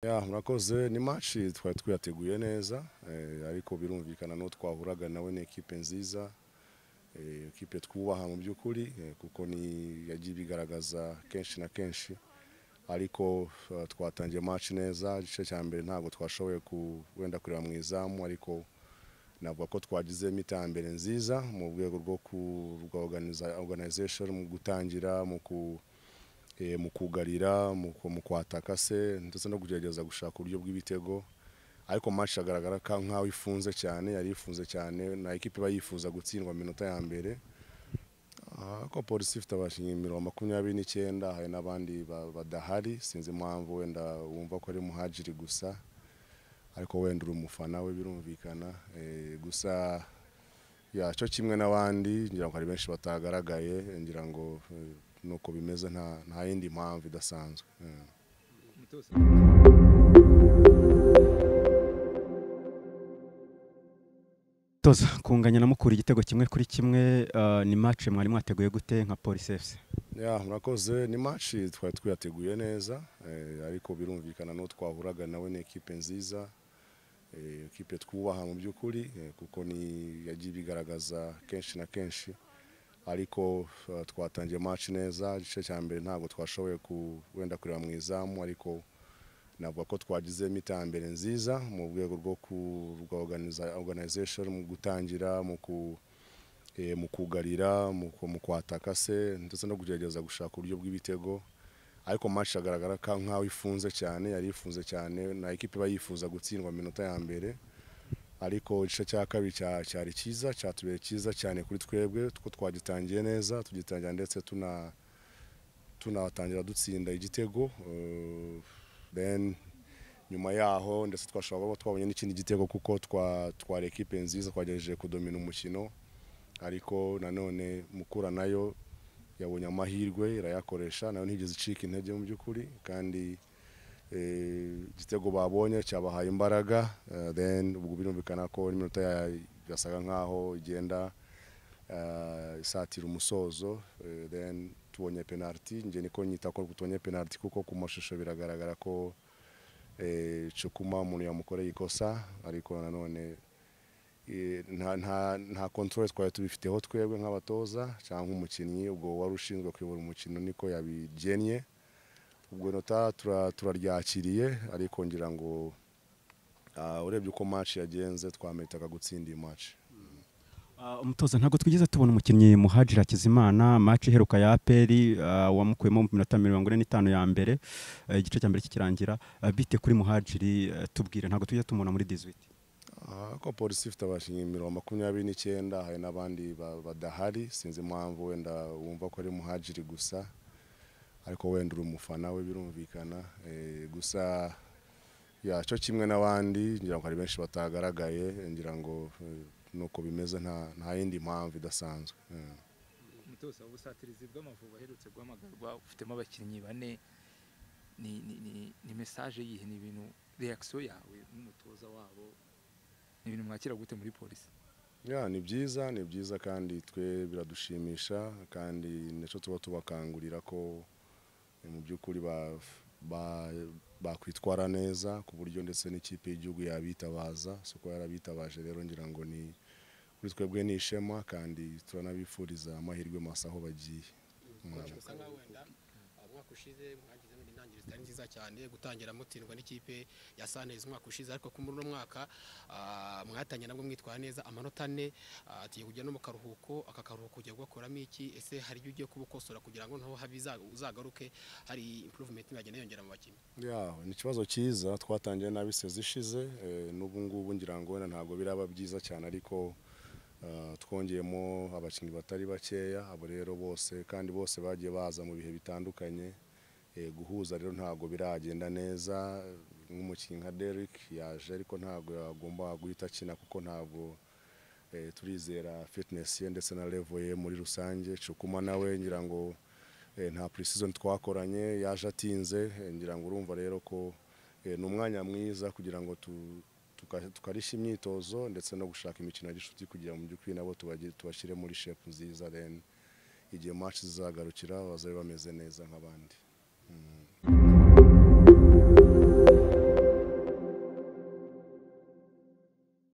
ya murakoze ni match twari twiyateguye neza eh, ariko birumvikana n'uwo twahuraga nawe ni ekipe nziza eh, ekipe twubaha mu by'ukuri eh, kuko ni yagiye ibigaragaza kenshi na kenshi ariko eh, twatangiye match neza igice cya mbere ntabwo twashoboye ku- wenda kureba mu izamu ariko navuga ko twagizemo iterambere nziza mu rwego rwo ku rwa organiza- organization mu gutangira mu ku eh, mu kugarira mu ku- mu kwataka se ndetse no kugerageza gushaka uburyo bw'ibitego ariko match agaragara ka nkaho ifunze cyane yari ifunze cyane na ekipe iba yifuza gutsindwa mu minota ya mbere Ah, ariko polisi ifite abakinnyi mirongo makumyabiri n'icyenda hari n'abandi ba- badahari sinzi impamvu wenda wumva ko ari muhajiri gusa ariko wenda uri umufana we birumvikana eh, gusa ya cyo kimwe n'abandi ngira ngo hari benshi batagaragaye ngira ngo eh, nuko bimeze nta nta yindi mpamvu idasanzwe Mm. toza kunganya na mukura igitego kimwe kuri kimwe eh, ni match mwari mwateguye gute nka polisi fc ya murakoze ni match twari twiyateguye neza eh, ariko birumvikana n'uwo twahuraga nawe ni ekipe nziza eh, ekipe twubaha mu by'ukuri eh, kuko ni yagiye ibigaragaza kenshi na kenshi ariko eh, twatangiye match neza igice cya mbere ntabwo twashoboye ku wenda kureba mu izamu ariko navuga ko twagizemo iterambere nziza mu rwego rwo ku rwa organiza- organization mu gutangira mu ku eh, mu kugarira mu ku- mu kwataka se ndetse no kugerageza gushaka uburyo bw'ibitego ariko match agaragara ka nkaho ifunze cyane yari ifunze cyane na ekipe iba yifuza gutsindwa mu minota ya mbere ariko igice cya kabiri cya- cyari cyiza cyatubereye cyiza cyane kuri twebwe kuko twagitangiye neza tugitangira ndetse tuna tunatangira dutsinda igitego eh, then nyuma yaho ndetse twashobora kuba twabonye n'ikindi gitego kuko twa twari ekipe nziza twagerageje kudomina umukino ariko nanone mukura nayo yabonye amahirwe irayakoresha nayo ntigeze icika intege mu by'ukuri kandi eh, igitego babonye cyabahaye imbaraga eh, then ubwo birumvikana ko n'iminota ya- yasaga nkaho igenda eh, isatira umusozo eh, then tubonye penalty njye niko nyita ko tubonye penalty kuko ku mashusho biragaragara ko eh, Cukuma umuntu yamukoreye ikosa ariko nanone eh, nta nta nta control twari tubifiteho twebwe nk'abatoza cyangwa umukinnyi ubwo wari ushinzwe kuyobora umukino niko yabigennye ubwo nota tura- turaryakiriye ariko ngira ngo ah, urebye uko match yagenze twameritaga gutsinda iyi match Uh, umutoza ntabwo twigeze tubona umukinnyi muhajira hakizimana match iheruka ya aperi uh, wamukuyemo mu minota mirongo ine n'itanu ya mbere uh, igice cya mbere kikirangira uh, bite kuri muhajiri uh, tubwire ntabwo tujya tumubona muri 18 Ah, ariko polisi ifite abakinnyi mirongo makumyabiri n'icyenda hari n'abandi ba- badahari sinzi impamvu wenda wumva ko ari muhajiri gusa ariko wenda uri umufana we birumvikana eh, gusa ya cyo kimwe n'abandi ngira ngo hari benshi batagaragaye ngira ngo eh, nuko bimeze nta nta yindi mpamvu idasanzwe Mm. umutoza ubusatirizi bw'amavubi aherutse guhamagarwa ufitemo abakinnyi bane ni ni ni ni message yihe ni ibintu reaction yawe nk'umutoza wabo ni ibintu mwakira gute muri polisi ya ni byiza ni byiza kandi twe biradushimisha kandi nicyo tuba tubakangurira ko eh, mu by'ukuri ba- ba- bakwitwara neza ku buryo ndetse n'ikipe y'igihugu yabitabaza si uko yarabitabaje rero ngira ngo ni kuri twebwe ni ishema kandi turanabifuriza amahirwe masa aho bagiye Mm. gusa nkaho wenda uh, umwaka ushize mwagizemo intangiriro zitari nziza cyane gutangira mutsindwa n'ikipe ya Sanez umwaka ushize ariko kuri uno mwaka uh, mwatangiye nabwo mwitwara neza amanota ane uh, tugiye kujya no mu karuhuko aka karuhuko ugiye gukoramo iki ese hari ibyo ugiye kubukosora kugira ngo naho habe iza- uzagaruke hari improvement mwagenda yongera mu bakinnyi ya ni ikibazo cyiza twatangiye nabi sezi ishize eh, n'ubu ngubu ngira ngo wenda ntabwo biraba byiza cyane ariko eh, twongeyemo abakinnyi batari bakeya abo rero bose kandi bose bagiye baza mu bihe bitandukanye Eh, guhuza rero ntabwo biragenda neza nk'umukinnyi nka Derrick yaje ariko ntabwo yagomba guhita akina kuko ntabwo eh, turizera fitness ye ndetse na level ye muri rusange Cukuma nawe ngira ngo eh, nta precision twakoranye yaje atinze eh, ngira ngo urumva rero ko eh, ni umwanya mwiza kugira ngo tu- tuka- tukarisha imyitozo ndetse no gushaka imikino ya gishuti kugira mu by'ukuri nabo tubagi- tubashyire muri shape nziza then igihe match zizagarukira bazabe bameze neza nk'abandi Mm.